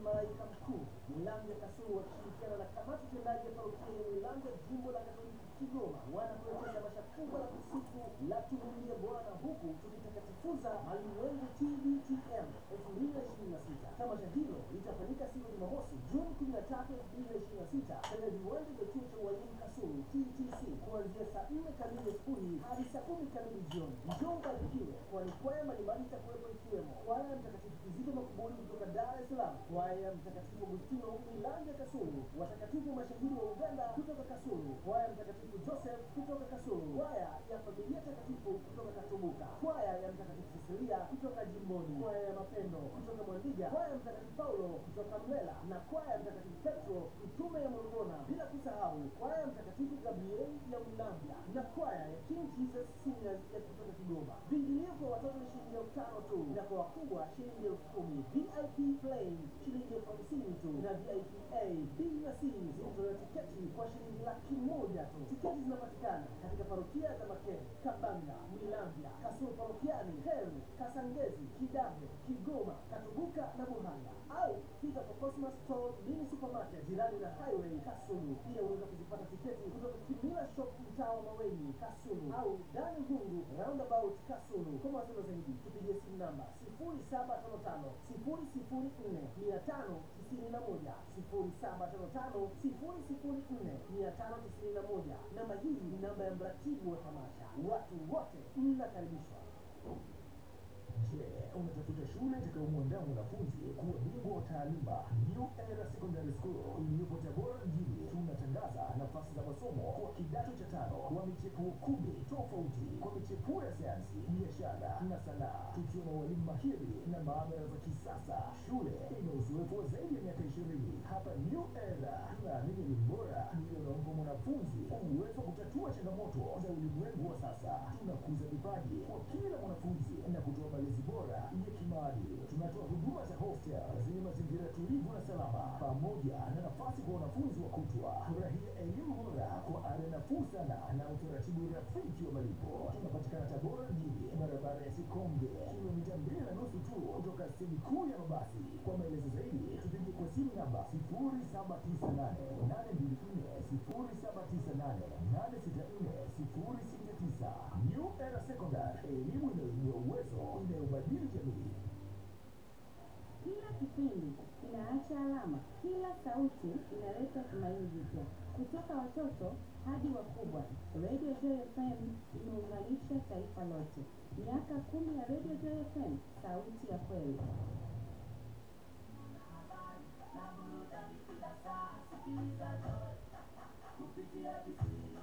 malaika mkuu Mwilamvya Kasulu wakishirikiana na kamati tendaji ya parokia ya Mwilamvya jimbo la Katoliki Kigoma wanakuletea tamasha kubwa la kusifu la tumwimbie Bwana huku tukitakatifuza Malimwengu TBTM 2026. Tamasha hilo litafanyika siku ya Jumamosi Juni 13, 2026 katika viwanja vya chuo cha ualimu Kasulu TTC kuanzia saa 4 kamili asubuhi hadi saa 10 kamili jioni. Njoo ubarikiwe, kwani kwaya mbalimbali itakuwepo ikiwemo kwaya ya Mtakatifu Kizito Makuburi kutoka Dar es Salaam, kwaya ya Mtakatifu Agustino Milanja Kasulu, watakatifu mashahidi wa Uganda kutoka Kasulu, kwaya ya Mtakatifu Joseph kutoka Kasulu, kwaya ya Familia Takatifu kutoka Katubuka, kwaya ya Mtakatifu Cecilia kutoka Jimboni, kwaya ya Mapendo kutoka Mwandiga, kwaya ya Mtakatifu Paulo kutoka Mlela na kwaya ya Mtakatifu Petro Mtume ya Morogona, bila kusahau kwaya ya Mtakatifu Gabriel ya Mlambya na kwaya ya King Jesus Singers ya kutoka Kigoma. Viingilio kwa watoto ni shilingi elfu tano tu na kwa wakubwa shilingi elfu kumi. VIP plain shilingi elfu hamsini tu na VIP A, B na C zinatolewa tiketi kwa shilingi laki moja tu. Tiketi zinapatikana katika parokia za Makere, Kabanga, Mwilamvya, Kasulu parokiani, Heru, Kasangezi, Kidabe, Kigoma, Katubuka na Buhanga au fika kwa Cosmas Store Mini Supermarket jirani na Highway Kasulu. Pia unaweza kuzipata tiketi kutoka Kimila Shop mtaa wa Maweni Kasulu au Dani Hungu Roundabout Kasulu. Kwa mawasiliano zaidi tupigie simu namba 0755 004 591 0755 004 591. Namba hii ni namba ya mratibu wa tamasha. Watu wote mnakaribishwa. Je, unatafuta shule itakayomwandaa mwanafunzi kuwa bingwa wa taaluma? New Era Secondary School iliyopo Tabora mjini, tunatangaza nafasi za masomo kwa kidato cha tano kwa michepuo kumi tofauti kwa michepuo ya sayansi, biashara na sanaa, tukiwa na walimu mahiri na maabara za kisasa. Shule ina uzoefu wa zaidi ya miaka ishirini. Hapa New Era tunaamini elimu bora ndiyo inaompa mwanafunzi uwezo wa kutatua changamoto za ulimwengu wa sasa. Tunakuza vipaji kwa kila mwanafunzi na kutoa malezi bora ya kimaadili. Tunatoa huduma za hostel zenye mazingira tulivu na salama, pamoja na nafasi kwa wanafunzi wa kutwa. Furahia elimu bora kwa ada nafuu sana na utaratibu rafiki wa malipo. Tunapatikana Tabora mjini, barabara ya Sikonge, kilomita mbili na nusu tu kutoka stendi kuu ya mabasi. Kwa maelezo zaidi, tupigie kwa simu namba 07988240 New Era Secondary, elimu inayoibua uwezo, inayobadili jamii. Kila kipindi kinaacha alama, kila sauti inaleta tumaini jipya. Kutoka watoto hadi wakubwa, Radio Joy FM imeunganisha taifa lote. Miaka kumi ya Radio Joy FM, sauti ya kweli. kupitia